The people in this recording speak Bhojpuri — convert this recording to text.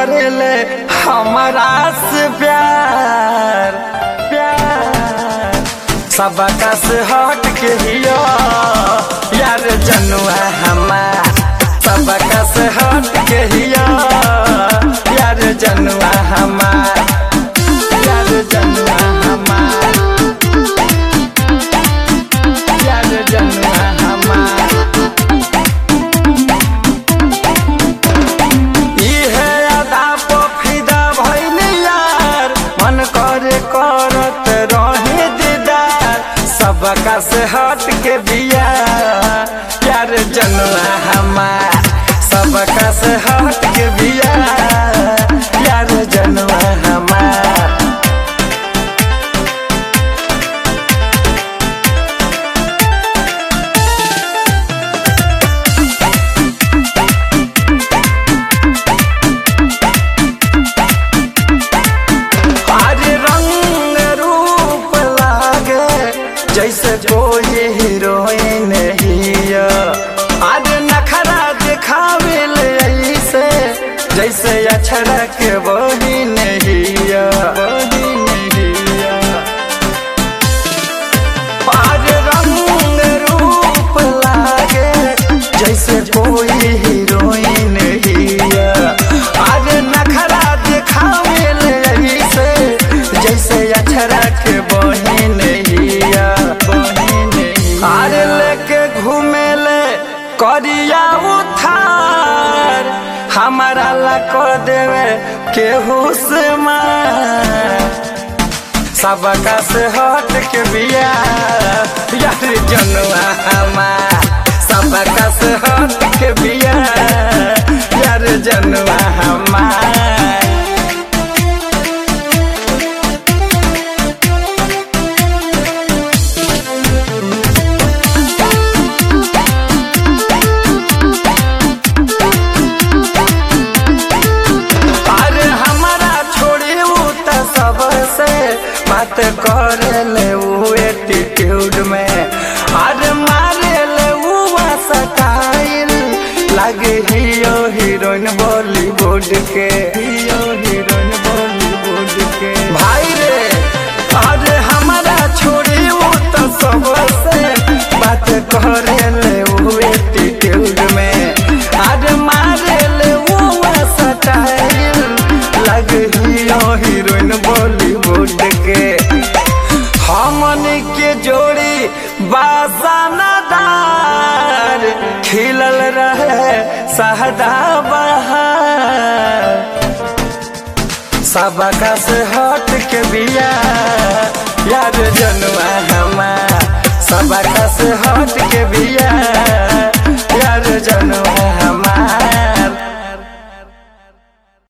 करेले हमारा से प्यार प्यार सबका से हट के हियो यार जनुआ हमार सबका से हट के हियो यार जनुआ हमार यार जनुआ हमार यार जनुआ हमार इहे अदा पो फिदा भइल यार मन करे करत रहे दीदार सबका से हट के बिया यार जनुआ हमार सबका से हट के बिया यार जनुआ हमार अरे रंग रूप लागे जैसे कोई हीरोइन हिया अरे नखरा दिखावे ले ऐसे जैसे अछड़ा के बही नहिया बही नहिया अरे रंग रूप लागे जैसे कोई हीरोइन हिया अरे नखरा दिखावे ले ऐसे जैसे अछरा के बहिन हिया बहिन अरे लेके घूमे ले करिया उठार हमारा ला कर देवे केहू से मार सबका से हट के बिया यार जनुआ हमार सबका से हट के बिया यार जनुआ हमार अरे हमारा छोड़ी ऊ त सबसे बात करे ले ऊ एटीट्यूड में अरे मारे ले ऊ स्टाइल लगे हियो हीरोइन बॉलीवुड के हियो हीरोइन बॉलीवुड के भाई रे अरे हमारा छोड़ी ऊ त सबसे बात करे ले ऊ एटीट्यूड में अरे मारे ले ऊ स्टाइल लग हियो हीरोइन बॉलीवुड के हमन के जोड़ी बासानादार खिलल रहे सहदा बहार सबका से हट के बिया यार जनुआ हमार सबका से हट के बिया